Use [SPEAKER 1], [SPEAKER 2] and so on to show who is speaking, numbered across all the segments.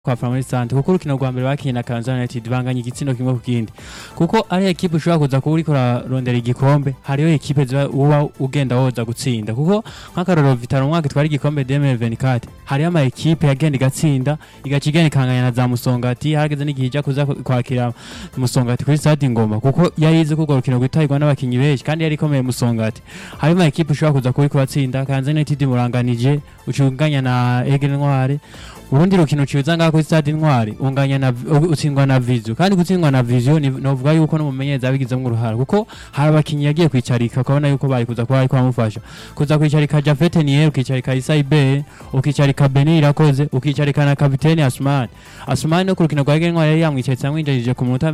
[SPEAKER 1] kwa Family Sante kuko urukino rwa mbere bakinye na Kansas United banganya igitsino kimwe ku kindi kuko ari ekipe ushobora kuza kuba uriko urarondera igikombe hariho ekipe ziba uba ugenda woza gutsinda kuko nk'akarorero Vitaro umwaka itwara igikombe 2024 hariho ama ekipe yagenda igatsinda igaca igenda ikanganya na za Musongati hageze n'igihe ija kuza kwakira Musongati kuri stade Ngoma kuko yarize ko urwo rukino rwitabirwa n'abakinyi benshi kandi yari ikomeye Musongati harimo ama ekipe ushobora kuza kuba uriko uratsinda Kansas United muranganije ucunganya na Aigle Noire urundi rukino uciza ngaho kuri stade intwari unganya na utsindwa na Vizio kandi gutsindwa na Vizio ni novuga yuko n'umumenyereza abigizemo uruhara kuko hari abakinyi yagiye kwicarika ukabona yuko bari kuza kuba ariko bamufasha kuza kwicarika Jafet Nier ukicarika Issa Ibe ukicarika Beni Irakoze ukicarika na kapiteni Asman Asman no ku rukino rwa Gengwa yari yamwicaritse amwinjirije ku munota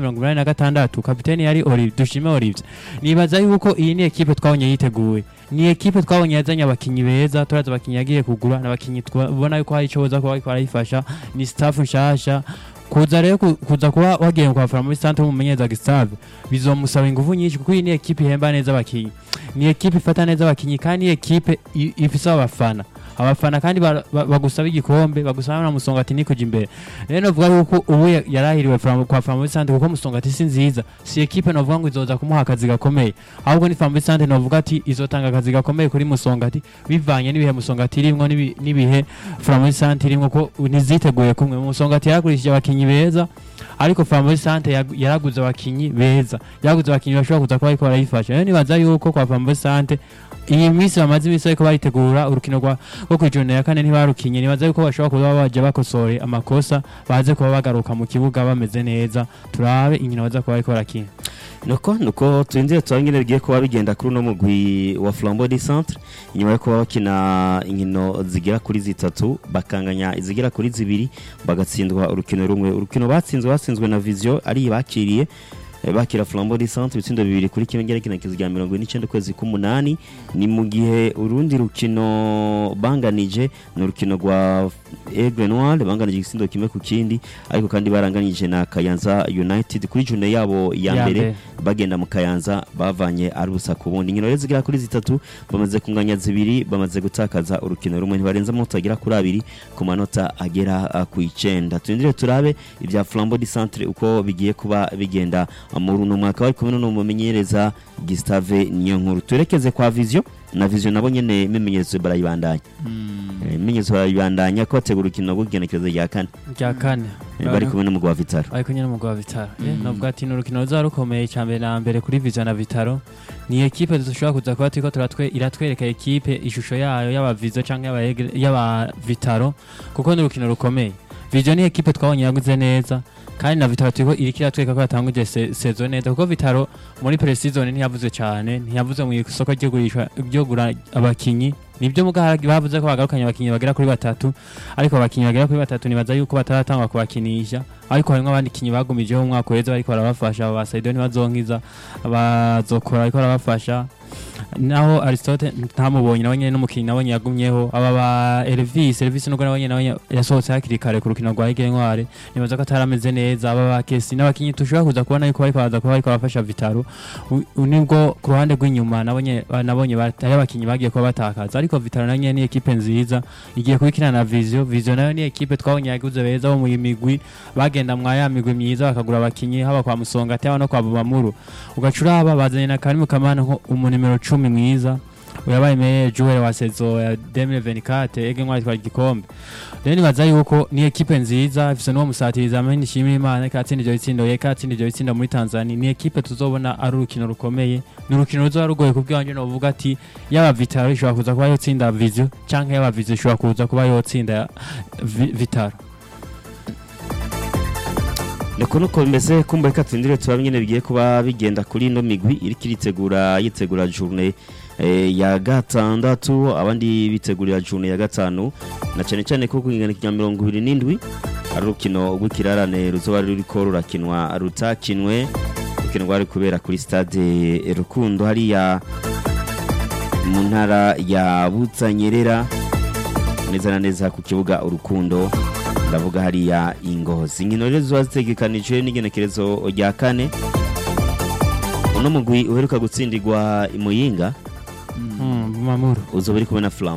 [SPEAKER 1] 86 kapiteni yari Olive dushime Olive nibaza yuko iyi ni ekipe twabonye yiteguye ni ekipe twabonye yazanye abakinyi beza turaza abakinyi yagiye kugura n'abakinyi tubona yuko hari ico boza kuba ariko arayifasha ni staff nshasha kuza rero kuza kuba wagiye kwafara muri centre umumenyereza Gustave bizomusaba ingufu nyinshi kuko iyi ni ekipe ihemba neza abakinyi ni ekipe ifata neza abakinyi kandi ni ekipe ifise abafana abafana kandi bagusaba igikombe bagusaba na musongati ni kuja imbere rero novuga yuko ubu yarahiriwe kwa Family Sante kuko musongati si nziza si ekipe novuga ngo izoza kumuha akazi gakomeye ahubwo ni Family Sante novuga ati izotanga akazi gakomeye kuri musongati bivanye n'ibihe musongati irimwo n'ibihe Family Sante irimwo ko ntiziteguye kumwe musongati yaragurishije abakinyi beza ariko Family Sante yaraguze abakinyi beza yaraguze abakinyi bashobora kuza kuba ariko barayifasha rero nibaza yuko kwa Family Sante iyi minsi bamaze iminsi ariko baritegura urukino rwo kwijana ya kane ntibarukinye nibaza yuko bashobora kuba baje bakosore amakosa baze kuba bagaruka mu kibuga bameze neza turabe inkino baza kuba bariko barakina
[SPEAKER 2] nuko nuko turindiye tuba nyine bigiye kuba bigenda kuri uno mugwi wa Flambeau du Centre inyuma yo kuba bakina inkino zigera kuri zitatu bakanganya izigera kuri zibiri bagatsindwa urukino rumwe urukino batsinzwe batsinzwe na Vision ari bakiriye bakira Flambeau du Centre ibitsindo bibiri kuri kimwe ngerekenekezo rya mirongo ine n'icyenda ukwezi k'umunani ni mu gihe urundi rukino banganije ni urukino rwa Aigle Noir banganije igisindo kimwe ku kindi ariko kandi baranganije na Kayanza United kuri june yabo ya mbere bagenda mu Kayanza bavanye ari ubusa ku bundi inkino rero zigera kuri zitatu bamaze kunganya zibiri bamaze gutakaza urukino rumwe ntibarenza amanota agera kuri abiri ku manota agera ku icenda turindire turabe ibya Flambeau du Centre uko bigiye kuba bigenda muri uno mwaka bari kumwe n'umumenyereza Gustave Niyonkuru turekeze kwa Vision na Vision nabo nyene imenyereza barayibandanya imenyereza barayibandanya ko bategura urukino rw'igenekerezo rya kane
[SPEAKER 1] rya kane
[SPEAKER 2] bari kumwe n'umugwa wa Vitaro
[SPEAKER 1] bari kumwe n'umugwa wa Vitaro novuga ati ni urukino ruzaba rukomeye cyane na mbere kuri Vision na Vitaro ni ekipe dushobora kuza kuba turiko turatwe iratwereka ekipe ishusho yayo y'aba Vision canke y'aba Vitaro kuko ni urukino rukomeye Vision ni ekipe twabonye yaguze neza kandi na Vitaro turiko iriko iratwereka ko yatanguje sezo neza kuko Vitaro muri pre-season ntiyavuze cyane ntiyavuze mu isoko ryo gurisha ryo gura abakinyi nibyo muga bavuze ko bagarukanye abakinyi bagera kuri batatu ariko abakinyi bagera kuri batatu nibaza yuko bataratangwa kubakinisha ariko harimo abandi kinyi bagumijeho umwaka uheze bariko barabafasha aba Saido ntibazonkiza abazokora ariko barabafasha naho Aristote ntamubonye nawe nyene n'umukinyi nabonye yagumyeho aba ba Elvis Elvis nubwo nabonye nawe yasohotse hakiri kare ku rukino rwa Aigle Noire nibaza ko atarameze neza aba ba Kesi n'abakinyi tushobora kuza kubona yuko bariko baza kuba bariko barafasha Vitaro nibwo ku ruhande rw'inyuma nabonye nabonye batari abakinyi bagiye kuba batakaza ariko Vitaro nayo ni ekipe nziza igiye kubikina na Vision Vision nayo ni ekipe twabonye yaguze beza bo mu migwi bagenda mwa ya migwi myiza bakagura abakinyi haba kwa Musonga ate no kwa Bumamuru ugacuraba bazanye na Karimu Kamana nko umunimero cumi mwiza uyabaye meye joueur wa saison ya 2024 ege ntwari twari igikombe rero nibaza yuko ni ekipe nziza ifise n'uwo musatiriza ameni nshimira imana ikatsinda ivyo bitsindo yeka atsinda ivyo bitsindo muri Tanzania ni ekipe tuzobona ari urukino rukomeye ni urukino ruzoba rugoye kubwanje novuga ati yaba Vitaro ishobora kuza kuba yotsinda Vision canke yaba Vision ishobora kuza kuba yotsinda Vitaro
[SPEAKER 2] niko nuko bimeze kumbe reka turindire tuba nyine bigiye kuba bigenda kuri ino migwi iriko iritegura yitegura journée ya gatandatu abandi bitegurira journée ya gatanu na cyane cyane ko kungana kinya mirongo ibiri n'indwi ari urukino rw'ikirarane ruzoba ruriko rurakinwa rutakinwe urukino rwari kubera kuri stade rukundo hariya mu ntara ya butanyerera neza na neza ku kibuga urukundo ndavuga hariya ingozi inkino rero ziba zitegekanijwe n'igenekerezo rya kane uno mugwi uheruka gutsindirwa imuyinga
[SPEAKER 1] Bumamuru
[SPEAKER 2] uzoba uri kumwe na flambo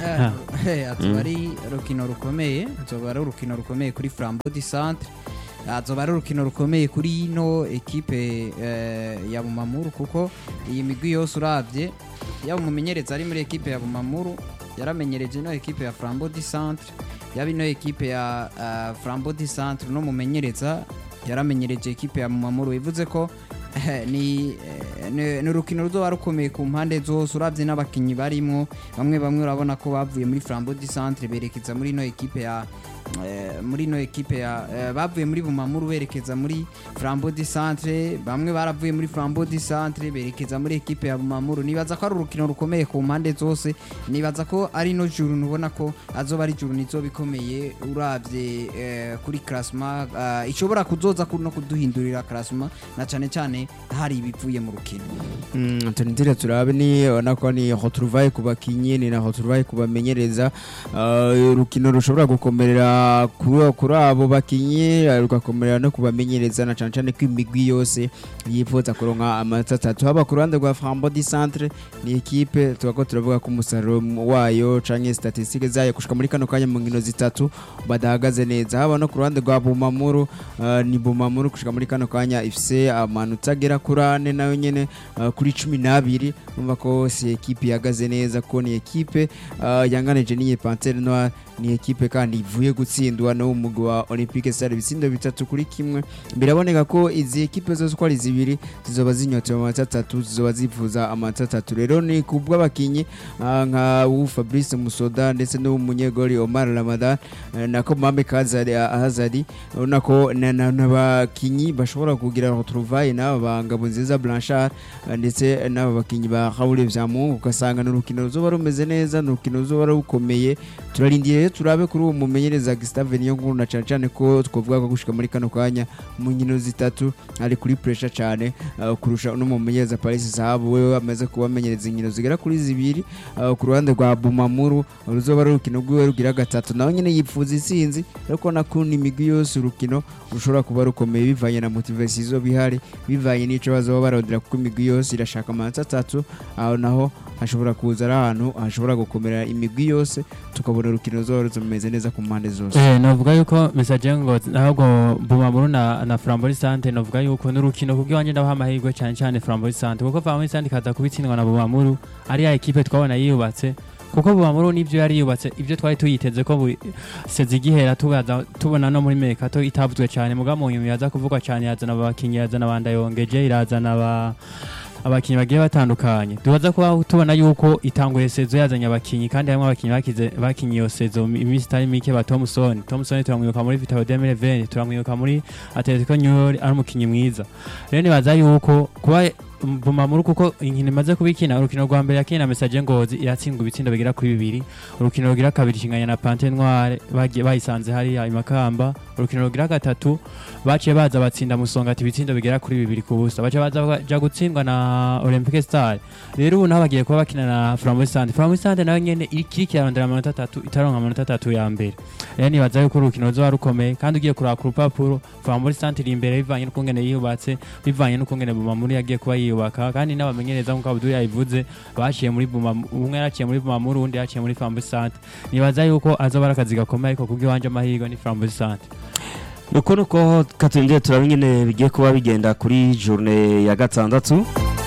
[SPEAKER 3] Eh, azoba ari urukino rukomeye azoba ari urukino rukomeye kuri Flambeau du Centre azoba ari urukino rukomeye kuri ino ekipe eh, ya Bumamuru kuko iyi migwi yose uravye yaba umumenyereza ari muri ekipe ya Bumamuru yaramenyereje ino ekipe ya Flambeau du Centre yaba ino ekipe ya uh, Flambeau du Centre no mumenyereza yaramenyereje ekipe ya Bumamuru bivuze ko eh, ni eh, ni ni urukino ruzoba rukomeye ku mpande zose uravye n'abakinyi barimwo bamwe bamwe urabona ko bavuye muri Flambeau du Centre berekeza muri ino ekipe ya eh, muri ino ekipe ya eh, bavuye muri Bumamuru berekeza muri Flambeau du Centre bamwe baravuye muri Flambeau du Centre berekeza muri ekipe ya Bumamuru nibaza ko ari urukino rukomeye ku mpande zose nibaza ko ari no juru nubona ko azoba ari juru nizo bikomeye uravye eh, kuri classement uh, ishobora kuzoza ku- no kuduhindurira classement na cane cane hari ibivuye mu rukino
[SPEAKER 4] Mm, tunitire turabe ni ubona ko ni retrouvaille ku bakinyi ni na retrouvaille ku bamenyereza Uh, urukino rushobora gukomerera kuri kuri abo bakinyi uh, rugakomerera no kubamenyereza na cane cane ko imigwi yose yifuza kuronka amanota atatu haba ku ruhande rwa Flambeau du Centre ni ekipe tubako turavuga ko umusaruro wayo canke statistique zayo gushika muri kano kanya mu nkino zitatu badahagaze neza haba no ku ruhande rwa Bumamuru uh, ni Bumamuru gushika muri kano kanya ifise amanota agera kuri ane nayo nyene uh, kuri cumi n'abiri numva ko si ekipe ihagaze neza ko ni ekipe uh, yanganije n'iyi Panthère Noire ni ekipe kandi ivuye gutsindwa no mu mugwi wa Olympique Stade ibitsindo bitatu kuri kimwe biraboneka ko izi ekipe zose uko ari zibiri zizoba zinyotewe amanota atatu zizoba zifuza amanota atatu rero ni ku bw'abakinyi uh, nka wu Fabrice Musoda ndetse n'umunyegori Omar Ramadan uh, nako Mame Kazari Ahazari urabona ko na- na- n'abakinyi bashobora kugira retrouvaille n'aba ba Ngabonziza Blanchard uh, ndetse n'aba bakinyi ba Raoul Vyamungu ugasanga ni urukino ruzoba rumeze neza ni urukino ruzoba rukomeye turarindiye rero turabe kuri uwo mumenyereza Gustave Niyonkuru na cane cane ko twavuga ko gushika muri kano kanya mu nkino zitatu ari kuri pressure cane uh, kurusha uno mumenyereza Paris Zahabu wewe amaze kubamenyereza inkino zigera kuri zibiri uh, ku ruhande rwa Bumamuru ruzoba ari urukino rwiwe rugira gatatu nawe nyene yipfuza isinzi ariko nakunda imigwi yose urukino rushobora kuba rukomeye bivanye na motivation izoba ihari bivanye n'ico bazoba barondera kuko imigwi yose irashaka amanota atatu aho naho hashobora kuza ari ahantu hashobora gukomera imigwi yose tukabona urukino ruzoba rumeze neza ku mpande zose
[SPEAKER 1] Eh, novuga yuko message ngo ahubwo Bumamuru na na Flambeau Sante novuga yuko n'urukino kubwo wanje ndabaha amahirwe cyane cyane Flambeau Sante kuko Flambeau Sante kaza kubitsindwa na Bumamuru ari ya equipe twabona yiyubatse kuko Bumamuru nivyo yari yubatse ivyo twari tuyiteze ko bu- sezi igihera tubaza tubona no muri Mekato itavuzwe cyane muga mu nyuma yaza kuvugwa cyane yazana abakinyi yazana abanda yongeje irazana aba abakinyi bagiye batandukanye tubaza kuba tubona yuko itanguye sezo yazanye abakinyi kandi harimo abakinyi bakize bakinyi iyo sezo iminsi itari mike ba Thomson Thomson turamwibuka muri Vitao 2020 turamwibuka muri Atletico New York ari umukinyi mwiza rero nibaza yuko kuba Bumamuru kuko inkino imaze kubikina urukino rwa mbere yakina message ngozi iratsindwa ibitsindo bigera kuri bibiri urukino rugira kabiri kinganya na Panthère Noire bagiye bayisanze hariya imakamba urukino rugira gatatu baciye baza batsinda musongati ibitsindo bigera kuri bibiri ku busa baciye baza baja gutsindwa na Olympique Star rero ubu naho bagiye kuba bakina na Flambeau Sante Flambeau Sante nayo nyene irikiri kirarondera amanota atatu itaronka amanota atatu ya mbere rero nibaza yuko urukino ruzoba rukomeye kandi ugiye kuraba ku rupapuro Flambeau Sante iri imbere bivanye n'ukungene yiyubatse bivanye n'ukungene Bumamuru yagiye kuba yiyubaka kandi n'abamenyereza nk'uko Abdul yabivuze baciye muri Bumamuru umwe yaraciye muri Bumamuru undi yaciye muri Flambeau Sante nibaza yuko azoba ari akazi gakomeye ariko kubw'iwanje amahirwe ni Flambeau Sante
[SPEAKER 2] nuko nuko katwinjiye turaba ingene bigiye kuba bigenda kuri journée ya gatandatu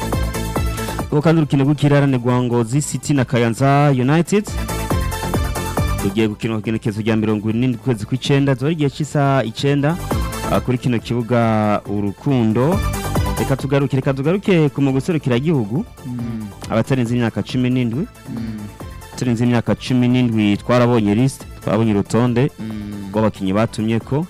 [SPEAKER 2] uko kandi urukino rw'ikiraranirwa ngozi city na kayanza united rugiye gukinwa ku kigenekerezo rya mirongo irindwi ukwezi kw'icenda zuba ari igihe cy'isaha icenda ah, kuri kino kibuga urukundo reka tugaruke reka tugaruke ku mugwi serukiragihugu
[SPEAKER 3] Mm,
[SPEAKER 2] abatarenze imyaka cumi n'indwi
[SPEAKER 3] mm,
[SPEAKER 2] turenze imyaka cumi n'indwi twarabonye lisite twarabonye urutonde
[SPEAKER 3] mm,
[SPEAKER 2] rw'abakinnyi batumye ko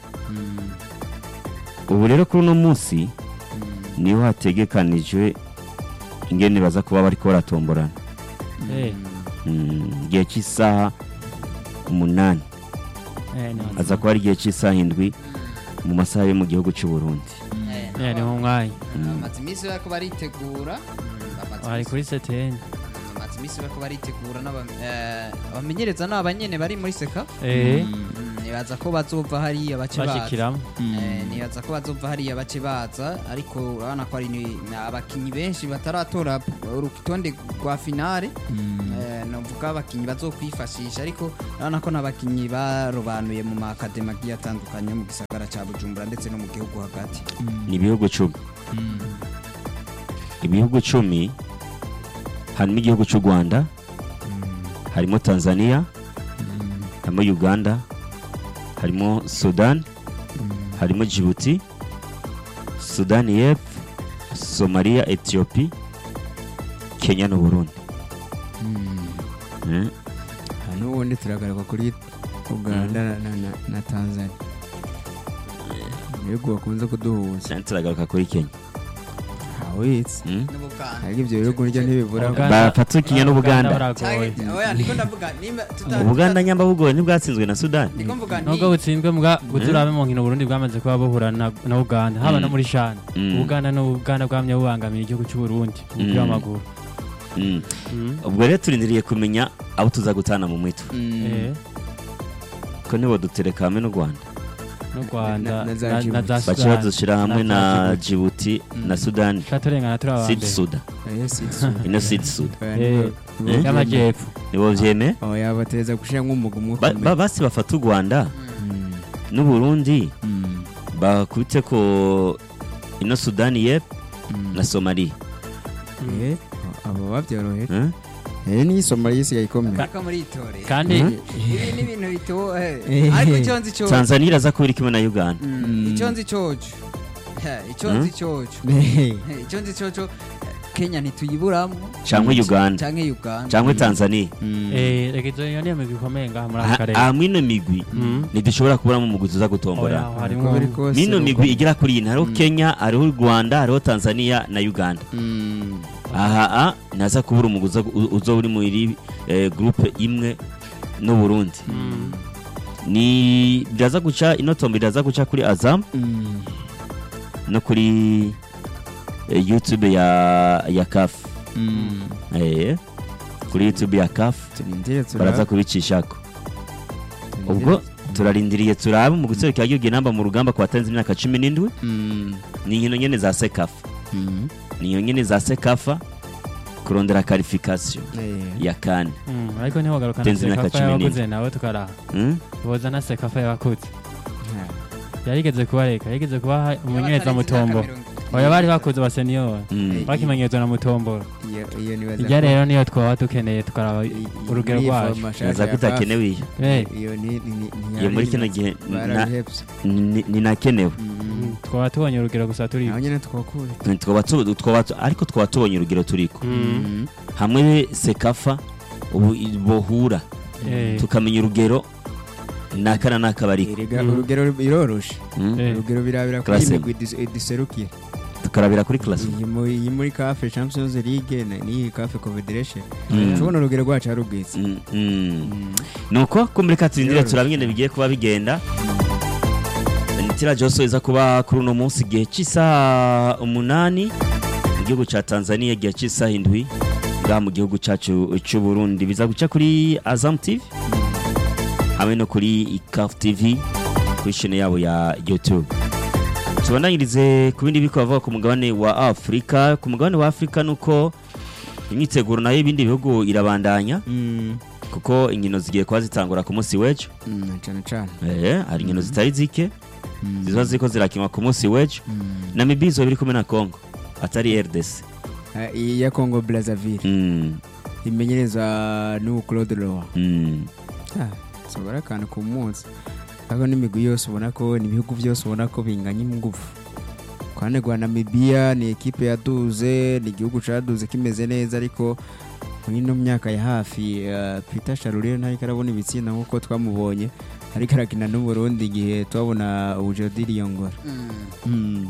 [SPEAKER 3] mm,
[SPEAKER 2] ubu rero kuri uno munsi
[SPEAKER 3] mm,
[SPEAKER 2] niho hategekanijwe ingene baza kuba bariko baratomborana
[SPEAKER 1] Eh.
[SPEAKER 2] Mm, igihe cy'isaha umunani
[SPEAKER 1] eh ni
[SPEAKER 2] aza kuba ari igihe cy'isaha indwi mu masaha yo mu gihugu cy'u Burundi
[SPEAKER 1] eh ni mu mwanya
[SPEAKER 3] bamaze iminsi bariko baritegura bamaze
[SPEAKER 1] ari
[SPEAKER 3] iminsi-
[SPEAKER 1] kuri seteni
[SPEAKER 3] bamaze iminsi bariko baritegura n'aba- eh, abamenyereza ni abanyene bari muri seka
[SPEAKER 1] eh
[SPEAKER 3] Mm, nibaza ko bazova hariya bace baza
[SPEAKER 1] bashikiramo
[SPEAKER 3] Eh, nibaza ko bazova hariya bace baza ariko urabona ko ari ni- ni abakinyi benshi bataratora urutonde rwa finale Eh, novuga abakinyi bazokwifashisha ariko urabona ko n'abakinyi barobanuye mu makademi agiye atandukanye yo mu gisagara ca bujumbura ndetse no mu gihugu hagati
[SPEAKER 2] ni ibihugu cumi ibihugu cumi harimo igihugu cy'u rwanda harimo tanzania harimo uganda harimo sudan harimo djibouti sudani y'epfo somaliya etiyopi kenya n'uburundi Eh,
[SPEAKER 4] n'ubundi turagaruka kuri uganda na- na- na- na tanzania ibihugu bakunze kuduhuza
[SPEAKER 2] cyane turagaruka kuri kenya
[SPEAKER 4] hawitse
[SPEAKER 2] Mm.
[SPEAKER 3] n'ubuganda
[SPEAKER 4] ariko ibyo bihugu niryo ntibibura
[SPEAKER 1] Uganda-
[SPEAKER 2] bafata kenya n'ubuganda
[SPEAKER 1] baragoye
[SPEAKER 3] Canke- oya ndiko ndavuga nimba tuta-
[SPEAKER 2] ubuganda nyamba bugoye ntibwatsinzwe na sudani
[SPEAKER 3] ndiko mvuga nti
[SPEAKER 1] nubwo butsinzwe mbwa buturabe mu nkino Burundi bwamaze kuba buhura na, na Uganda haba no muri shana
[SPEAKER 2] Mm.
[SPEAKER 1] Uganda no Uganda bwamye bubangamira igihugu cy'u Burundi umupira
[SPEAKER 2] Mm.
[SPEAKER 1] w'amaguru
[SPEAKER 2] Mm.
[SPEAKER 1] Mm.
[SPEAKER 2] ubwo rero turindiriye kumenya abo tuza gutana mu mitwe
[SPEAKER 1] Eh,
[SPEAKER 2] ko nibo dutereka hamwe n'u rwanda
[SPEAKER 1] n'u Rwanda
[SPEAKER 4] Na- na za
[SPEAKER 1] na- na
[SPEAKER 4] Djibouti.
[SPEAKER 1] za
[SPEAKER 2] baca
[SPEAKER 1] Sudani
[SPEAKER 2] badushyira hamwe
[SPEAKER 1] na
[SPEAKER 2] na
[SPEAKER 1] za
[SPEAKER 2] djibouti na sudani
[SPEAKER 1] turengana turi
[SPEAKER 2] sud
[SPEAKER 1] abambere
[SPEAKER 2] suda ino sud suda
[SPEAKER 1] Eh, y'amajyepfo
[SPEAKER 2] nibo byeme
[SPEAKER 4] oya bateza gushyira nk'umuga umwe
[SPEAKER 2] Ba- ba- basi bafata u rwanda n'uburundi bakubite ko ino sudani y'epfo na somaliya
[SPEAKER 4] abo babyorohera
[SPEAKER 2] Eh?
[SPEAKER 4] eh niyo somaliya isigaye ikomeye
[SPEAKER 3] ariko muri itore
[SPEAKER 1] kandi
[SPEAKER 2] Mhm.
[SPEAKER 3] ibi ni ibintu bito eh,
[SPEAKER 4] Eh.
[SPEAKER 3] ariko icyo nzi cyo
[SPEAKER 2] tanzania iraza kuba iri kumwe na uganda
[SPEAKER 3] Mm, icyo nzi cyoco Eh, icyo nzi cyoco
[SPEAKER 4] Eh,
[SPEAKER 3] Eh, icyo nzi cyoco eh, kenya ntituyiburamo
[SPEAKER 2] cyangwa uganda
[SPEAKER 3] canke uganda
[SPEAKER 2] cyangwa tanzania
[SPEAKER 4] mm.
[SPEAKER 1] eh reka izo niyo migwi ikomeye ngaha muri aka
[SPEAKER 2] Ha-
[SPEAKER 1] karere
[SPEAKER 2] aha mwino migwi
[SPEAKER 1] Mm.
[SPEAKER 2] ntidushobora kuburamo umugwi tuza
[SPEAKER 1] Oya,
[SPEAKER 2] gutombora
[SPEAKER 4] uko
[SPEAKER 1] harimo
[SPEAKER 4] biri kose
[SPEAKER 2] mino
[SPEAKER 4] uko-
[SPEAKER 2] migwi igera kuri iyi hariho kenya hariho u rwanda hariho tanzania na uganda
[SPEAKER 4] Mm.
[SPEAKER 2] aha a naza kubura umugwi uza- u- uza uri muri eh, groupe imwe n'uburundi
[SPEAKER 1] Mm.
[SPEAKER 2] ni biraza guca ino tombo iraza guca kuri azam
[SPEAKER 4] Mm.
[SPEAKER 2] no kuri eh, youtube ya ya kafu
[SPEAKER 4] Mm.
[SPEAKER 2] eh, kuri youtube ya kafu
[SPEAKER 4] turindire
[SPEAKER 2] baraza
[SPEAKER 4] turabe
[SPEAKER 2] kubicishako ubwo turarindiriye turabe mu guserukira igihugu inamba mu rugamba ku batarenze imyaka cumi n'indwi
[SPEAKER 4] Mm.
[SPEAKER 2] ni inkino nyene za sekafa
[SPEAKER 4] Mm.
[SPEAKER 2] ni iyo nyene za sekafa kurondera karifikasiyo
[SPEAKER 4] Eh.
[SPEAKER 2] ya kane
[SPEAKER 1] Mm, ariko ntihogaruka na
[SPEAKER 2] Tenzi imyaka
[SPEAKER 1] sekafa
[SPEAKER 2] cumi n'ine.
[SPEAKER 1] y'abakuze nawe tukaraha
[SPEAKER 2] Mm?
[SPEAKER 1] boza na sekafa y'abakuze
[SPEAKER 4] Ha.
[SPEAKER 1] yarigeze kubareka yarigeze kubaha umunyereza
[SPEAKER 3] Y'abatarenze
[SPEAKER 1] mutombo
[SPEAKER 3] imyaka mirongo itatu.
[SPEAKER 1] oya bari bakuze ba senior
[SPEAKER 2] Mm.
[SPEAKER 1] bakimenyerezwa na mutomboro
[SPEAKER 4] iyo iyo nibaza
[SPEAKER 1] ijya
[SPEAKER 4] ko-
[SPEAKER 1] rero niyo twaba dukeneye tukaraba
[SPEAKER 4] i- i-
[SPEAKER 1] urugero
[SPEAKER 4] iyi
[SPEAKER 1] rwacu
[SPEAKER 4] foroma
[SPEAKER 2] naza
[SPEAKER 4] ya
[SPEAKER 2] kutakenewe iyo
[SPEAKER 4] CAF,
[SPEAKER 1] Eh,
[SPEAKER 4] iyo ni ni- ni-
[SPEAKER 2] iyo muri kino
[SPEAKER 4] ntiyari
[SPEAKER 2] gihe
[SPEAKER 4] imaze.
[SPEAKER 2] na-
[SPEAKER 4] barabihebye
[SPEAKER 2] ni- ninakenewe
[SPEAKER 4] Mm.
[SPEAKER 1] twaba tubonye urugero gusa turi
[SPEAKER 4] naho nyine twakure
[SPEAKER 2] Twaba tu- twaba tu- ariko twaba tubonye urugero turiko
[SPEAKER 1] Mm.
[SPEAKER 2] hamwe sekafa ubu i- bohura
[SPEAKER 1] Eh,
[SPEAKER 2] tukamenya urugero naka na naka bariko
[SPEAKER 4] erega
[SPEAKER 1] Mm.
[SPEAKER 4] urugero biroroshe
[SPEAKER 2] Mm?
[SPEAKER 1] Eh.
[SPEAKER 4] urugero birabira kuri iyi
[SPEAKER 2] Classe.
[SPEAKER 4] migwi idis- iduserukira
[SPEAKER 2] tukarabira kuri classe
[SPEAKER 4] iyi mu- iyi muri cafe champions league na- n'iyi cafe confederation
[SPEAKER 2] Mm.
[SPEAKER 4] tubona urugero rwacu ari ubwiza
[SPEAKER 2] Mm, mm. nuko ko muri katurindire
[SPEAKER 4] Biroroshye.
[SPEAKER 2] turaba ingene bigiye kuba bigenda nitira joso iza kuba kuri uno munsi igihe cy'isaha umunani mu gihugu cya tanzania igihe cy'isaha indwi ngaha mu gihugu cyacu cy'u burundi biza guca kuri azam tv hamwe no kuri caf tv kuri shene yabo ya youtube tubandanyirize ku bindi biko bavuga ku mugabane wa afurika ku mugabane wa afurika nuko imyiteguro nayo y'ibindi bihugu irabandanya
[SPEAKER 4] Mm.
[SPEAKER 2] kuko inkino zigiye kuba zitangura ku munsi w'ejo
[SPEAKER 4] Mm, cyane cyane
[SPEAKER 2] Eh, hari inkino zitari zike
[SPEAKER 4] Mm.
[SPEAKER 2] ziba ziko zirakinwa ku munsi w'ejo
[SPEAKER 4] Mm.
[SPEAKER 2] namibia izoba iri kumwe na congo atari rdc
[SPEAKER 4] Ah, iyi ya congo brazzaville
[SPEAKER 2] Mm,
[SPEAKER 4] imenyereza n'ubu claude loa
[SPEAKER 2] mm,
[SPEAKER 4] sobora akantu ku munsi ariko n'imigwi yose ubona ko n'ibihugu byose ubona ko binganya ingufu kwane rwa namibiya ni ekipe yaduze ni igihugu caduze kimeze neza ariko muri ino myaka ya hafi uh, peter sharurire ntariko arabona ibitsinda nk'uko twamubonye ariko arakina n'uburundi igihe twabona ujodi riyongora
[SPEAKER 3] Mm.
[SPEAKER 4] mm.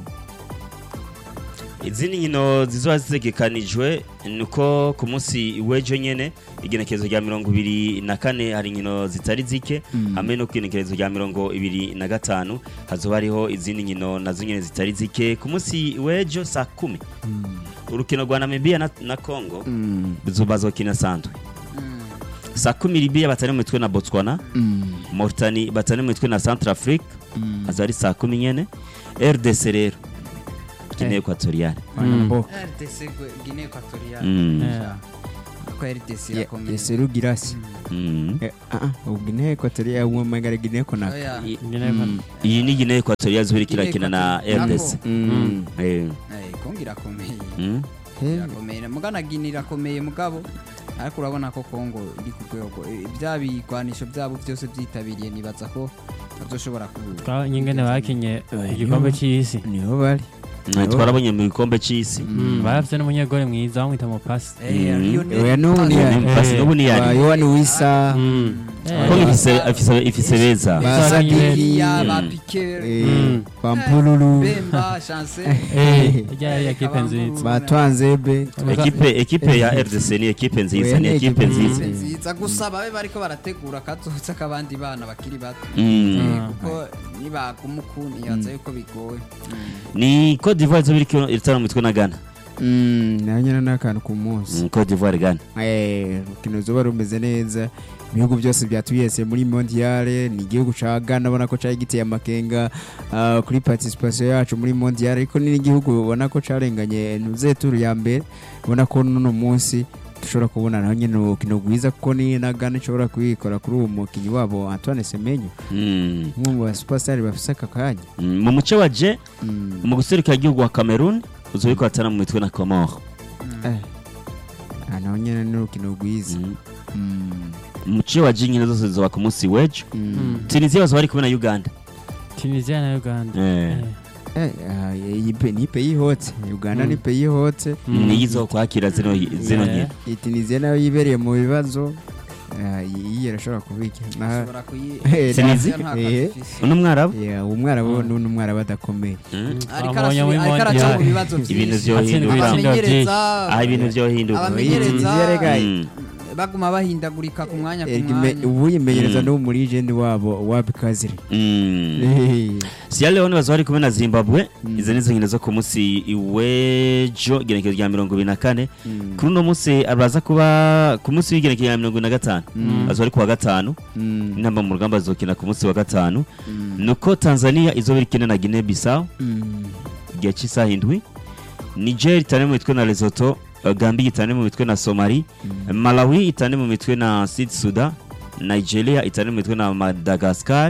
[SPEAKER 2] izindi nkino zizoba zitegekanijwe ni uko ku munsi w'ejo nyene igenekerezo rya mirongo ibiri na kane hari inkino zitari zike
[SPEAKER 4] Mm.
[SPEAKER 2] hamwe no ku igenekerezo rya mirongo ibiri na gatanu hazoba hariho izindi nkino nazo nyene zitari zike ku munsi w'ejo saa kumi
[SPEAKER 4] Mm.
[SPEAKER 2] urukino rwa namibia na, na congo
[SPEAKER 4] Mm.
[SPEAKER 2] bazokina sandwe
[SPEAKER 3] Mm.
[SPEAKER 2] saa kumi Libya batari mu mitwe na Botswana
[SPEAKER 4] Mm.
[SPEAKER 2] Mauritania batari mu mitwe na Centrafrique
[SPEAKER 4] Mm.
[SPEAKER 2] aza ari saa kumi nyene RDC rero Guinea
[SPEAKER 3] Eh.
[SPEAKER 2] Equatoriale
[SPEAKER 4] Wanamboka.
[SPEAKER 3] RDC Guinea Equatoriale
[SPEAKER 2] Mm.
[SPEAKER 1] Yeah.
[SPEAKER 3] ko RDC
[SPEAKER 4] Ya-
[SPEAKER 3] irakomeye
[SPEAKER 4] Yeseru Girasi.
[SPEAKER 2] Mm.
[SPEAKER 4] Eh, ah, ah, ubu Guinea Equatoriale uwo magara Guinea Conakry.
[SPEAKER 3] Oya.
[SPEAKER 2] I-
[SPEAKER 1] Guinea
[SPEAKER 4] Mm.
[SPEAKER 2] iyi ni Guinea Equatoriale zuri
[SPEAKER 3] Guinea
[SPEAKER 2] kirakina na
[SPEAKER 3] Equatoriale.
[SPEAKER 2] RDC
[SPEAKER 4] Mm.
[SPEAKER 2] Eh.
[SPEAKER 3] Eh, Kongo irakomeye
[SPEAKER 2] Mm.
[SPEAKER 4] Eh,
[SPEAKER 3] irakomeye mugana Guinea irakomeye mugabo ariko urabona ko Kongo iri ku rwego eh, bya bigwanisho byabo byose byitabiriye nibaza ko bazoshobora ku
[SPEAKER 1] Twa- nyingene bakinye
[SPEAKER 4] Eh,
[SPEAKER 1] igikombe
[SPEAKER 4] yo.
[SPEAKER 1] cy'isi
[SPEAKER 4] niho bari.
[SPEAKER 2] Mm, twarabonye mu gikombe cy'isi
[SPEAKER 1] Mm, barafite n'umunyegore mwiza bamwita mupasi
[SPEAKER 3] Eh,
[SPEAKER 2] Mm.
[SPEAKER 3] Lionel
[SPEAKER 4] Oya, n'ubu ni
[SPEAKER 3] Messi.
[SPEAKER 4] yari.
[SPEAKER 2] Mm, basi
[SPEAKER 1] Eh.
[SPEAKER 2] n'ubu ni
[SPEAKER 4] Ba
[SPEAKER 2] yari
[SPEAKER 4] Yohani Wisa.
[SPEAKER 1] Mm.
[SPEAKER 2] ko
[SPEAKER 1] Eh,
[SPEAKER 2] ifise ifise ifise beza
[SPEAKER 4] Ba
[SPEAKER 1] Ba
[SPEAKER 4] Sadiki.
[SPEAKER 3] ya
[SPEAKER 2] Mm.
[SPEAKER 3] ba Piqué
[SPEAKER 4] eh,
[SPEAKER 1] Mm.
[SPEAKER 4] Ba Mpululu.
[SPEAKER 3] Bemba Chance
[SPEAKER 1] eh, ijya yari ekipe nziza
[SPEAKER 4] Ba Twanzebe.
[SPEAKER 2] ekipe ekipe ya RDC ni ekipe nziza
[SPEAKER 4] Oya,
[SPEAKER 2] ni
[SPEAKER 4] ni
[SPEAKER 2] ekipe
[SPEAKER 4] ekipe
[SPEAKER 2] nziza
[SPEAKER 3] Ikipe nziza gusa babe bariko barategura kazoza k'abandi bana bakiri bato
[SPEAKER 2] Mm.
[SPEAKER 3] Eh, kuko nibaguma ukuntu nibaza yuko bigoye
[SPEAKER 2] ni Cote d'Ivoire zo biri itara mu mitwe na Ghana
[SPEAKER 4] Mm, nayo nyine ni akantu ku munsi.
[SPEAKER 2] Mm, Cote d'Ivoire Ghana
[SPEAKER 4] Eh, urukino ruzoba rumeze neza ibihugu byose byatuyese muri mondiale ni igihugu ca Ghana ubona ko cari giteye amakenga ah, kuri participation yacu muri mondiale ariko ni n'igihugu ubona ko carenganye nuzeturu ya mbere ubona ko nuno munsi dushobora kubona naho nyine urukino rwiza kuko ni na Ghana ishobora kuyikora kuri uwo mukinyi wabo Antoine Semenyo
[SPEAKER 2] Mm.
[SPEAKER 4] umwe mu basuperstar bafise aka kanya
[SPEAKER 2] Mm, mu muce wa J
[SPEAKER 4] Mm.
[SPEAKER 2] mu guserukira igihugu wa Cameroon uzo biko atana mu mitwe na Comore
[SPEAKER 4] Eh. Ah, naho nyine ni urukino rwiza
[SPEAKER 2] Mm.
[SPEAKER 4] Mm.
[SPEAKER 2] mu muce wa J nyine zose zoba ku munsi w'ejo
[SPEAKER 4] Mm.
[SPEAKER 2] Tunisia bazo bari kumwe na Uganda
[SPEAKER 1] tunisia na uganda
[SPEAKER 2] Eh.
[SPEAKER 1] Eh.
[SPEAKER 4] Eh, ah, iyi pe- ni peyi hotse uganda
[SPEAKER 1] Mm.
[SPEAKER 4] ni peyi hotse
[SPEAKER 1] Mm.
[SPEAKER 2] niyo izo kwakira zino zino
[SPEAKER 1] Yeah.
[SPEAKER 2] nkino
[SPEAKER 4] iyi tunisia nayo yibereye mu bibazo Ah, iyi irashobora kubika Na-
[SPEAKER 3] Ushobora kuyi-
[SPEAKER 4] Eh,
[SPEAKER 2] Tunisia?
[SPEAKER 3] nta
[SPEAKER 4] Eh.
[SPEAKER 3] kazi ifise.
[SPEAKER 2] uno mwarabu
[SPEAKER 4] Yeah, umwarabu
[SPEAKER 1] Mm.
[SPEAKER 4] ni umwarabu adakomeye
[SPEAKER 2] Mm.
[SPEAKER 3] ariko
[SPEAKER 1] Abonye
[SPEAKER 3] arasubira-
[SPEAKER 1] muri
[SPEAKER 3] ariko araca mu
[SPEAKER 1] Mondial.
[SPEAKER 3] bibazo
[SPEAKER 2] ibintu
[SPEAKER 3] byinshi
[SPEAKER 2] vyohinduka
[SPEAKER 1] Atsindwa
[SPEAKER 3] abamenyereza
[SPEAKER 2] ah ibintu vyohinduka
[SPEAKER 3] abamenyereza
[SPEAKER 4] Tunisia rega
[SPEAKER 2] Mm.
[SPEAKER 3] baguma bahindagurika ku mwanya ku
[SPEAKER 4] Erega ime-
[SPEAKER 3] mwanya
[SPEAKER 4] ubu yimenyereza
[SPEAKER 2] Mm.
[SPEAKER 4] no muri legend wabo wabi kaziri
[SPEAKER 2] Mm.
[SPEAKER 4] Eh,
[SPEAKER 2] Sierra Leone bazo bari kumwe na Zimbabwe
[SPEAKER 4] Mm.
[SPEAKER 2] izo nizo nkino zo ku munsi w'ejo igenekerezo rya mirongo ibiri na kane
[SPEAKER 4] mm,
[SPEAKER 2] kuri uno munsi araza kuba ku munsi w'igenekerezo rya mirongo ibiri na gatanu
[SPEAKER 4] Mm.
[SPEAKER 2] bazo bari ku wa gatanu
[SPEAKER 4] mm,
[SPEAKER 2] intamba mu rugamba zokina ku munsi wa gatanu
[SPEAKER 4] mm,
[SPEAKER 2] nuko Tanzania izo biri kine na Guinea Bissau
[SPEAKER 4] mm,
[SPEAKER 2] igihe cy'isaha indwi Niger itane mu mitwe na Lesotho eh, Gambia itane mu mitwe na Somali
[SPEAKER 4] mm.
[SPEAKER 2] Malawi itane mu mitwe na Sud Sudan Nigeria itane mu mitwe na Madagascar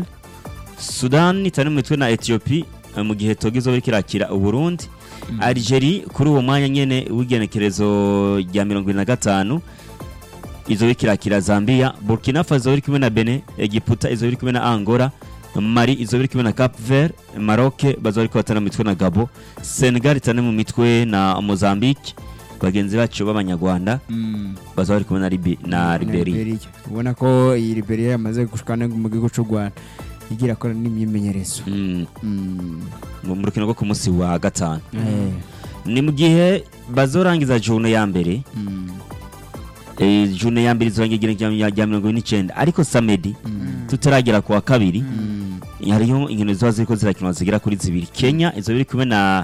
[SPEAKER 2] Sudan itane mu mitwe na Ethiopia eh, mu gihe Togo izo biriko irakira Uburundi
[SPEAKER 4] Mm.
[SPEAKER 2] Algeria kuri uwo mwanya nyene w'igenekerezo rya mirongo ibiri na gatanu izo biriko irakira Zambia Burkina Faso biri kumwe na Benin Egiputa izo biri kumwe na Angola Mali izo biri kumwe na Cap Vert Maroc bazo bariko batana mu mitwe na Gabo Senegal itane mu mitwe na Mozambique bagenzi bacu b'abanyarwanda
[SPEAKER 4] Mm.
[SPEAKER 2] baza bari kumwe na, Libi, na Liberia
[SPEAKER 4] ubona ko iyi liberia yamaze gushikana mu gihugu cy'u rwanda igira akora n'imyimenyerezo
[SPEAKER 2] mm,
[SPEAKER 4] Mm.
[SPEAKER 2] mu mu rukino rwo ku munsi wa gatanu
[SPEAKER 4] Eh,
[SPEAKER 2] ni mu gihe bazorangiza june ya mbere
[SPEAKER 4] mm,
[SPEAKER 2] eh, june ya mbere izorangira igenekerezo rya mirongo ine n'icyenda ariko samedi
[SPEAKER 4] mm,
[SPEAKER 2] tutaragera ku wa kabiri
[SPEAKER 4] mm,
[SPEAKER 2] hariho inkino ziba ziriko zirakinwa zigera kuri zibiri kenya izo biri kumwe na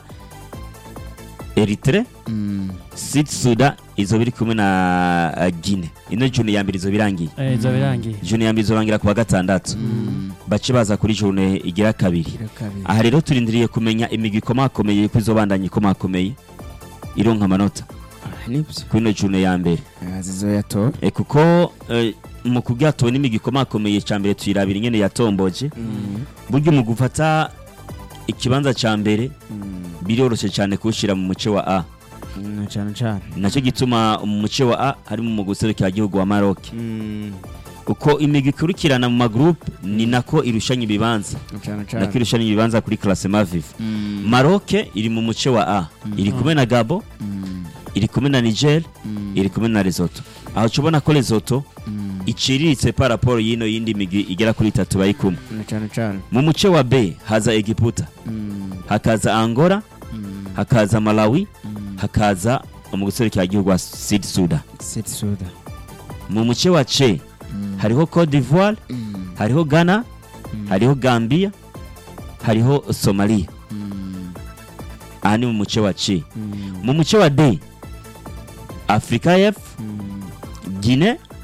[SPEAKER 2] eritre
[SPEAKER 4] mm.
[SPEAKER 2] sud sudan izo biri kumwe na uh, guine ino june ya mbere izo birangiye
[SPEAKER 1] Eh, izo birangiye
[SPEAKER 2] june ya mbere izorangira ku wa gatandatu
[SPEAKER 4] Mm.
[SPEAKER 2] bace baza kuri june igira kabiri
[SPEAKER 4] Igira kabiri.
[SPEAKER 2] aha rero turindiriye kumenya imigwi ikomakomeye ko izobandanya ikomakomeye ironka amanota
[SPEAKER 4] Ah, nibyo
[SPEAKER 2] kuri ino june ya mbere
[SPEAKER 4] Ah, zizoyatora
[SPEAKER 2] e, kuko e, mu kubwira tubona imigwi ikomakomeye ca mbere tuyirabira ingene yatomboje
[SPEAKER 4] Mm,
[SPEAKER 2] burya mu gufata ikibanza ca mbere
[SPEAKER 4] mm,
[SPEAKER 2] biroroshe cyane kuwushyira mu muce wa a
[SPEAKER 4] mm, cane cane
[SPEAKER 2] nacyo gituma mu muce wa a harimo mu guserukira igihugu wa maroc
[SPEAKER 4] Mm,
[SPEAKER 2] uko imigwi ikurikirana mu magroupe ni nako irushanya ibibanza
[SPEAKER 4] cane
[SPEAKER 2] nako
[SPEAKER 4] cane
[SPEAKER 2] irushanya ibibanza kuri classement vive
[SPEAKER 4] Mm,
[SPEAKER 2] maroc iri mu muce wa a iri kumwe na gabo
[SPEAKER 4] mm,
[SPEAKER 2] iri kumwe na niger
[SPEAKER 4] mm,
[SPEAKER 2] iri kumwe na lesotho aho tubona ko lesotho
[SPEAKER 4] mm,
[SPEAKER 2] iciriritse par rapport y'ino yindi migwi igera kuri itatu bari kumwe
[SPEAKER 4] mm, cane cane
[SPEAKER 2] mu muce wa b haza egiputa
[SPEAKER 4] Mm,
[SPEAKER 2] hakaza angola
[SPEAKER 4] mm,
[SPEAKER 2] hakaza malawi
[SPEAKER 4] mm.
[SPEAKER 2] hakaza mu guserukira igihugu wa sud sudan
[SPEAKER 4] Sud Sudan.
[SPEAKER 2] mu muce wa c
[SPEAKER 4] Mm,
[SPEAKER 2] hariho cote d'ivoire
[SPEAKER 4] mm,
[SPEAKER 2] hariho ghana
[SPEAKER 4] mm,
[SPEAKER 2] hariho gambia hariho somalia
[SPEAKER 4] mm,
[SPEAKER 2] aha ni mu muce wa c
[SPEAKER 4] mm,
[SPEAKER 2] mu muce wa d afrika y'epfo
[SPEAKER 4] mm,
[SPEAKER 2] guine
[SPEAKER 4] mm,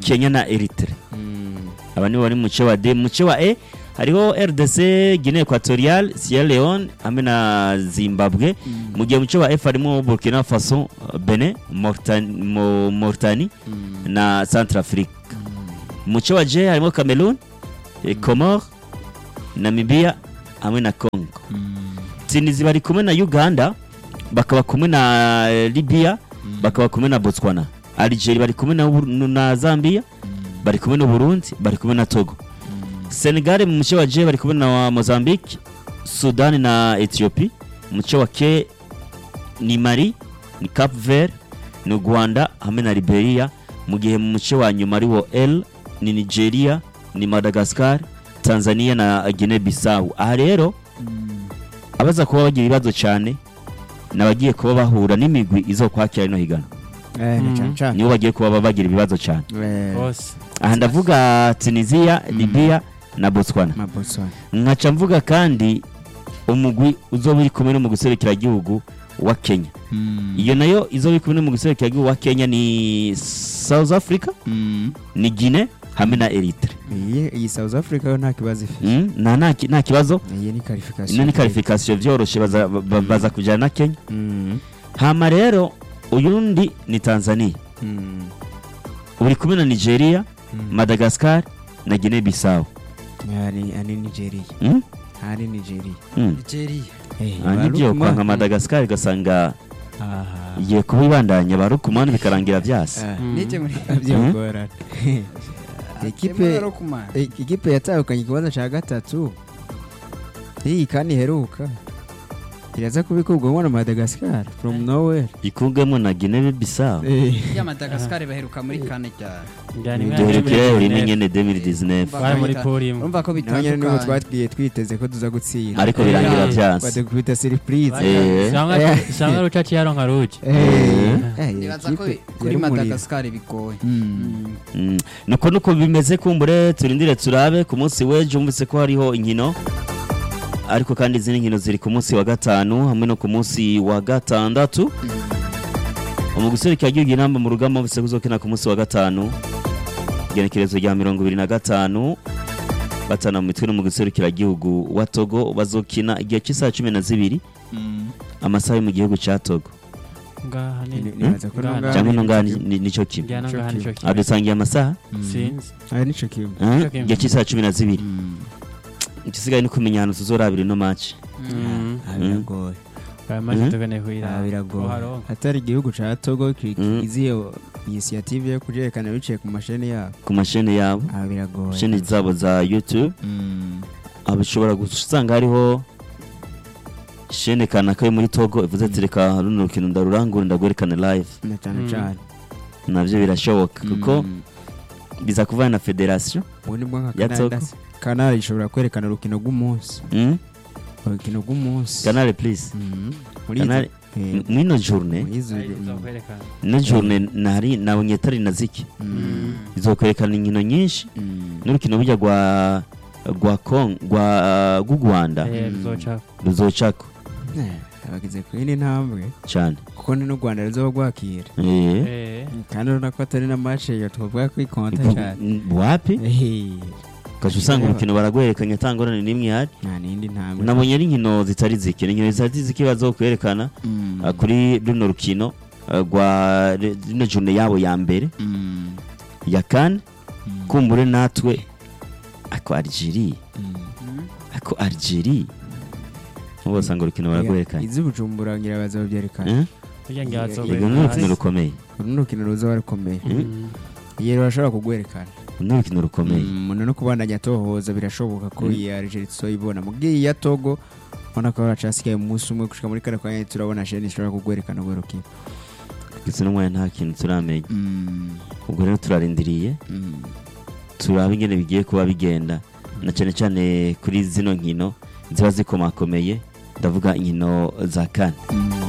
[SPEAKER 2] kenya na eritere aba nibo bari mu muce wa d mu muce wa e hariho rdc guinea equatorial sierra leone hamwe na zimbabwe mu gihe mu muce wa f harimo burkina faso benin Mauritani- Mo- mauritanie na centrafrique mu muce wa j harimo cameroon eh, comore namibia hamwe na congo tunizi bari kumwe na uganda bakaba kumwe na eh, libya bakaba kumwe na botswana algeria bari kumwe na, Bur- na zambia bari kumwe na burundi bari kumwe na togo senegal mu muce wa j bari kumwe na mozambique sudani na ethiopie mu muce wa k ni mali ni cap vert ni rwanda hamwe na liberia mu gihe mu muce wa nyuma ariwo l ni nigeria ni madagascar tanzania na guinea bissau aha rero abaza kuba bagira ibibazo cyane ni abagiye kuba bahura n'imigwi izo kwakira rino higana
[SPEAKER 1] Mhm.
[SPEAKER 2] nibo bagiye kuba bagira ibibazo cyane
[SPEAKER 1] bose
[SPEAKER 2] aha ndavuga tunisia libya na botswana nkaca mvuga kandi umugwi uzoba uri kumwe no mu gihugu wa kenya iyo nayo izoba iri kumwe no mu gihugu wa kenya ni south africa ni guinea hamwe na eritre
[SPEAKER 4] iyi south africa yo nta kibazo ifite
[SPEAKER 2] Mm, nta nta ki- nta kibazo
[SPEAKER 4] iyi ni qualification
[SPEAKER 2] ino ni karifikasiyo byoroshye baza ba- baza kujyana na kenya hama rero uyundi ni tanzania uri kumwe na nigeria madagascar na guinea bissau
[SPEAKER 4] ari ari nigeria
[SPEAKER 2] Mm?
[SPEAKER 4] ari nigeria
[SPEAKER 2] Mm.
[SPEAKER 3] nigeria
[SPEAKER 2] Ah, nibyo kwanga madagascar igasanga igiye kuba ibandanya ba rukumani bikarangira byase
[SPEAKER 3] nijye muri
[SPEAKER 4] byogorana ekipe
[SPEAKER 3] Rokumana.
[SPEAKER 4] e- ikipe yatahukanye ikibanza cya gatatu iyi kandi iheruka iraza kubikurwamo na madagascar from nowhere
[SPEAKER 2] ikugwemo na guinea bissau
[SPEAKER 3] ya madagascar baheruka muri kane cyane
[SPEAKER 1] njyana imwe
[SPEAKER 2] duherukira
[SPEAKER 1] muri
[SPEAKER 2] rimwe
[SPEAKER 1] Genève.
[SPEAKER 2] nyene 2019
[SPEAKER 1] bari muri poli imwe
[SPEAKER 3] urumva ko
[SPEAKER 4] naho nyine nibo
[SPEAKER 3] bitandukanye
[SPEAKER 4] twatwiye twiteze ko tuza gutsinda
[SPEAKER 2] ariko birangira byase
[SPEAKER 4] badukubita surprise
[SPEAKER 2] Eh.
[SPEAKER 1] Sanga- sanga rucaci yaronka ruki
[SPEAKER 4] Eh, eh,
[SPEAKER 3] nibaza ko
[SPEAKER 4] ikipe
[SPEAKER 3] kuri
[SPEAKER 4] yari umuriro.
[SPEAKER 3] madagascar bigoye
[SPEAKER 4] Mm.
[SPEAKER 2] Mm. nuko nuko bimeze kumbure turindire turabe ku munsi w'ejo wumvise ko hariho inkino ariko kandi izindi nkino ziri ku munsi wa gatanu hamwe no ku munsi wa gatandatu umugusore kagiye inamba mu rugamba wumvise ko uzokina ku munsi wa gatanu igenekerezo rya mirongo ibiri na gatanu batana mu mitwe no mu gihugu wa togo bazokina igihe cy'isaha cumi na zibiri amasaha yo mu gihugu cya togo
[SPEAKER 1] ngaha ni
[SPEAKER 4] Ni- nibaza ko
[SPEAKER 1] Ngana.
[SPEAKER 4] nongana
[SPEAKER 2] cyangwa
[SPEAKER 4] ni-
[SPEAKER 2] ino ngaha ni- ni- nicyo kimwe
[SPEAKER 1] njyana ngaha nico kimwe
[SPEAKER 2] adusangiye amasaha
[SPEAKER 1] sinzi
[SPEAKER 4] Ah, nico kimwe
[SPEAKER 2] Ah,
[SPEAKER 1] Nicyo kimwe.
[SPEAKER 2] igihe cy'isaha cumi na zibiri
[SPEAKER 4] Mm.
[SPEAKER 2] igisigaye ni kumenya ahantu tuzorabira ino match
[SPEAKER 1] Mm.
[SPEAKER 4] Ah, biragoye
[SPEAKER 1] aya mazi
[SPEAKER 2] Mhm.
[SPEAKER 1] tuganeye kugira
[SPEAKER 4] Ah, biragoye
[SPEAKER 1] uharonka.
[SPEAKER 4] atari igihugu ca togo ki-
[SPEAKER 2] Mm.
[SPEAKER 4] iziyo inisiyative yo kujerekana biciye ku masheni yabo
[SPEAKER 2] ku masheni yabo
[SPEAKER 4] Ah, biragoye
[SPEAKER 2] sheni zabo za youtube
[SPEAKER 4] Mm.
[SPEAKER 2] aba ushobora gusanga hariho shene kanaka yo muri togo ivuze ati reka runo rukino ndarurangura ndagwerekane live
[SPEAKER 4] na cyane
[SPEAKER 1] Mm.
[SPEAKER 4] cyane
[SPEAKER 2] nabyo birashoboka kuko
[SPEAKER 4] Mm.
[SPEAKER 2] biza kuvana na federasiyo
[SPEAKER 4] ubu ni bwo nka
[SPEAKER 2] Ya
[SPEAKER 4] Canada
[SPEAKER 2] Togo.
[SPEAKER 4] se. kanari ishobora kwerekana urukino rw'umunsi
[SPEAKER 2] Mm?
[SPEAKER 4] urukino rw'umunsi
[SPEAKER 2] kanale please
[SPEAKER 4] Mm. muri
[SPEAKER 2] kanale
[SPEAKER 4] izo- eh,
[SPEAKER 2] mwino journe
[SPEAKER 4] muri izo-
[SPEAKER 1] Ari
[SPEAKER 4] mm.
[SPEAKER 1] tuzokwerekana.
[SPEAKER 2] ino journe nari nabonye atari na ziki
[SPEAKER 4] Mm.
[SPEAKER 2] izokwerekana inkino nyinshi
[SPEAKER 4] Mm.
[SPEAKER 2] n'urukino burya rwa rwa Kong rwa rw'u Rwanda
[SPEAKER 1] Eh,
[SPEAKER 4] Mm.
[SPEAKER 1] ruzoca
[SPEAKER 2] ruzocako
[SPEAKER 4] Eh, abagize ku yindi ntambwe
[SPEAKER 2] cyane
[SPEAKER 4] kuko ni n'u rwanda ruzoba rwakira
[SPEAKER 2] eh
[SPEAKER 1] Eh,
[SPEAKER 4] kandi urabona ko atari na mace yo twavuga ko ikonta cyane
[SPEAKER 2] Mm, wapi
[SPEAKER 4] Eh,
[SPEAKER 2] ukaca usanga urukino baragwerekanye atangorane n'imwe ihari
[SPEAKER 4] nta n'indi ntambwe
[SPEAKER 2] nabonye ari inkino zitari ziki ni inkino zitari ziki bazokwerekana
[SPEAKER 4] Mm.
[SPEAKER 2] uh, kuri runo rukino uh, rwa rino june yabo ya mbere
[SPEAKER 4] Mm.
[SPEAKER 2] ya kane
[SPEAKER 4] Mm.
[SPEAKER 2] kumbure natwe ako Algeria
[SPEAKER 4] Mm.
[SPEAKER 2] ako Algeria ubu basanga urukino baragwerekanye
[SPEAKER 4] izi bujumbura ngira bazabyerekana
[SPEAKER 2] Eh?
[SPEAKER 1] burya ngira
[SPEAKER 4] Yego,
[SPEAKER 2] yego ni urukino rukomeye
[SPEAKER 4] uru ni urukino ruzoba rukomeye
[SPEAKER 1] Mm.
[SPEAKER 4] iyi rurashobora kugwerekana
[SPEAKER 2] ni urukino rukomeye
[SPEAKER 4] umuntu no kubandanya atohoza birashoboka ko
[SPEAKER 2] Mm.
[SPEAKER 4] iyi Algeria tuzoyibona mu bw'iyi ya Togo ubona ko hacasigaye umunsi umwe gushika muri kane kanya turabona sheni ishobora kugwerekana urwo rukino
[SPEAKER 2] ndetse n'umwanya nta kintu turamenya
[SPEAKER 4] Mm.
[SPEAKER 2] ubwo rero turarindiriye
[SPEAKER 4] Mm.
[SPEAKER 2] turaba ingene bigiye kuba bigenda na cyane cyane kuri zino nkino ziba zikomakomeye ndavuga inkino za kane
[SPEAKER 4] Mm.